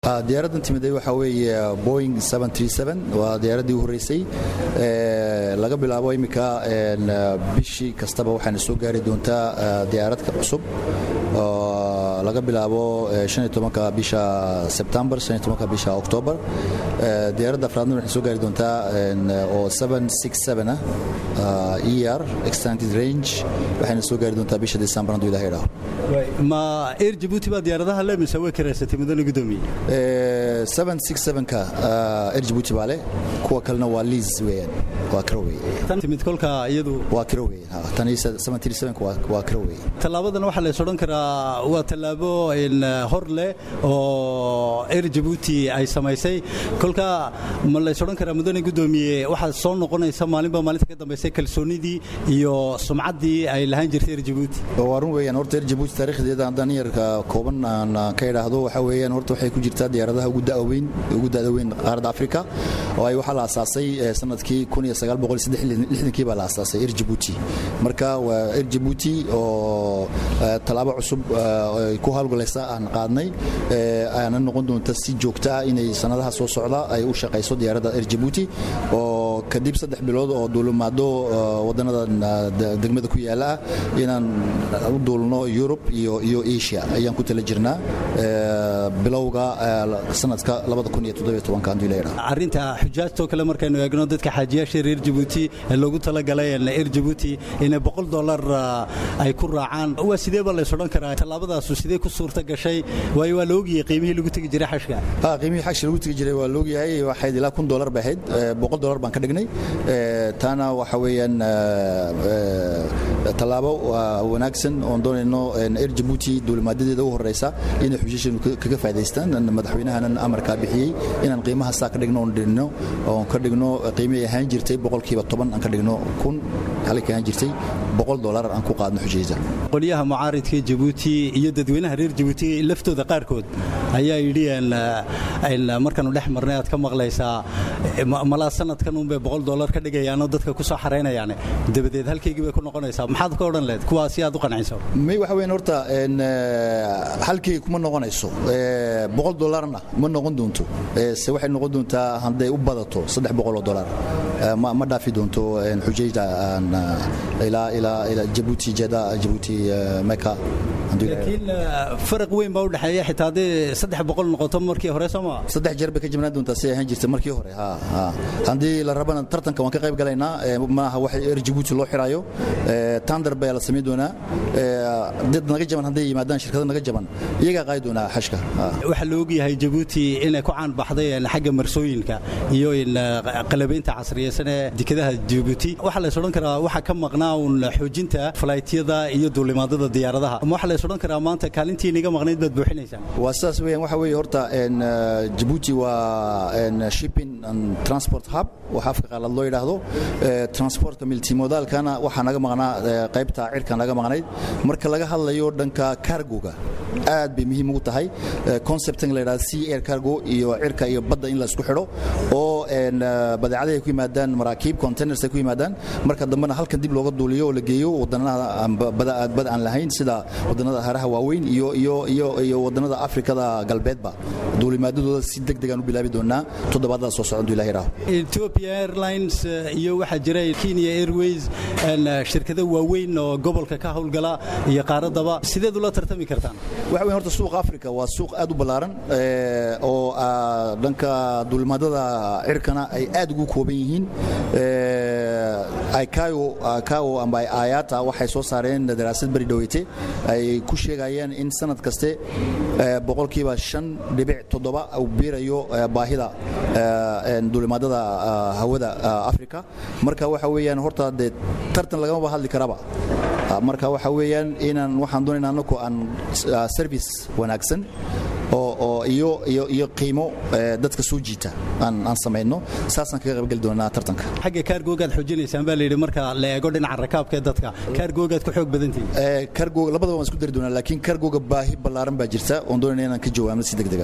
diyaaraddan timiday waxaa weeye boing waa diyaaraddii u horreysay laga bilaabo iminka bishii kastaba waxaana soo gaari doontaa diyaarad cusub laga bilaabo bisha sebtembar bisha oktoobar diyaaradda afraadna waxay soo gaari doontaa oo ah er extended range waxayna soo gaari doontaa bisha december hadduu ilaha idhaaho ma air jabuuti baa diyaaradaha le mise way karaysatay mudane gudoomiye ka er jabuuti baa leh kuwa kalena waa liis weeyaan waa kiro weeye timid kolka iyadu waa kiro weeyaan tan waa kiro weeye tallaabadan waxaa lays odhan karaa waa tallaabo hor leh oo air jabuuti ay samaysay kolka ma lays odhan karaa mudane gudoomiye waxaa soo noqonaysa maalinba maalinta ka dambaysay kalsoonidii iyo sumcaddii ay lahaan jirtay air jabuuti waa run weeyaan horta air jabuuti taarikhdeeda haddaan yarka kooban aan ka idhaahdo waxaa weeyaan horta waxay ku jirtaa diyaaradaha ugu da'da weyn ugu da'da weyn qaaradda afrika oo ay waxaa la asaasay sanadkii kii baa la asaasay air jabuuti marka waa air jabuuti oo tallaabo cusub ay ku hawlgalaysa aan qaadnay aana noqon doonta si joogta ah inay sanadaha soo socda ay u shaqayso diyaaradda air jabuuti oo kadib saddex bilood oo duulimaado wadannada degmada ku yaala ah inaan u duulno yurub iyo asia ayaan ku tala jirnaa bilowga sanadka arrinta xujaajtoo kale markaynu eegno dadka xaajiyaasha reer jabuuti ee loogu talagalay air jabuuti inay boqol dolar ay ku raacaan waa sidee baa lays odhan karaa tallaabadaasu sidee ku suurta gashay waayo waa la ogyahay qiimihii lagu tegi jiray xashka qiimihii xashka lagu tegi jiray waa la ogyahay waxayd ilaa kun dolar bay ahayd boqol dolar baan ka dhignay taana waxa weeyaan tallaabo wanaagsan oon doonayno air jabuuti duulimaadadeeda u horeysa inay xujaashanu kaga faaidaystaan madaxweynahanan amarkaa bixiyey inaan qiimaha saa ka dhigno oon dhigno oon ka dhigno qiimihii ahaan jirtay boqolkiiba toban aan ka dhigno kun halkii ahaan jirtay boqol dolar aan ku qaadno xujayda qolyaha mucaaridka jabuuti iyo dadweynaha reer jabuuti laftooda qaarkood ayaa yidhi markaanu dhex marnay aad ka maqlaysaa malaa sanadkan unbay boqol dolar ka dhigayaanoo dadka ku soo xaraynayaan dabadeed halkaygii bay ku noqonaysaa maxaad ka odhan lehed kuwaa si aad u qanciso may waxa weyn horta halkayga kuma noqonayso boqol dolarna ma noqon doonto se waxay noqon doontaa hadday u badato saddex boqoloo dolar ma dhaafi doonto xujayda ilaa jabuuti jeda jabuuti meka laakiin faraq weyn baa u dhexeeya xitaa hadday saddex boqol noqoto markii hore soo maa saddex jeer bay ka jibnaan doontaa si ahaan jirtay markii hore haddii la rabana tartanka waan ka qayb galaynaa maaha wax er jabuuti loo xiraayo tandar baa la samayn doonaa dad naga jaban hadday yimaadaan shirkado naga jaban iyagaa qaadi doonaa xashka waxaa la ogyahay jabuuti inay ku caan baxday xagga marsooyinka iyo qalabaynta casriyeysan ee dekedaha jabuuti waxaa lays odhan karaa waxaa ka maqnaa uun xoojinta falaytyada iyo duulimaadada diyaaradaha ama waxaa lays odhan karaa maanta kaalintii inaga maqnayd baad buuxinaysaan waa sidaas weeyaan waxa weeye horta jabuuti waa shipping and transport hub waxa afka qaalaad loo yidhaahdo transportka multimodaalkana waxaa naga maqnaa qaybta cirka naga maqnayd marka laga hadlayo dhanka cargoga aad bay muhiim ugu tahay conceptan la yidhahdo sea air cargo iyo cirka iyo badda in la isku xidho oo badeecadahi ay ku yimaadaan maraakiib containers ay ku yimaadaan marka dambena halkan dib looga duuliyo oo la geeyo wadannada bada aan lahayn sida wadannada haraha waaweyn iyo iyo iyo iyo wadannada afrikada galbeedba duulimaadadooda si deg degaan u bilaabi doonaa toddobaadada soo socda ilahi raaho Ethiopia Airlines iyo waxaa jira Kenya Airways shirkado waaweyn oo gobolka ka howlgala iyo qaaradaba sideed ula tartami kartaan waxa weyn horta suuqa afrika waa suuq aad u ballaaran oo dhanka duulimaadada cirkana ay aad ugu kooban yihiin icao amba ayata waxay soo saareen daraasad beri dhaweyte ay ku sheegayeen in sanad kaste boqolkiiba shan dhibic toddoba uu biirayo baahida duulimaadada hawada afrika marka waxa weeyaan horta dee tartan lagamaba hadli karaba marka waxa weeyaan inaan waxaan doonayna anaku aan service wanaagsan oo iyo iyo iyo qiimo dadka soo jiita aan aan samayno saasaan kaga qaybgeli doonaa tartanka xagga kaargoogaad xoojinaysaan baa la yidhi marka la eego dhinaca rakaabka ee dadka kaargoogaad ku xoog badantihin kaargoog labadaba waan isku dari doonaa laakiin kaargooga baahi ballaaran baa jirta oon doonayna inaan ka jawaabno si degdega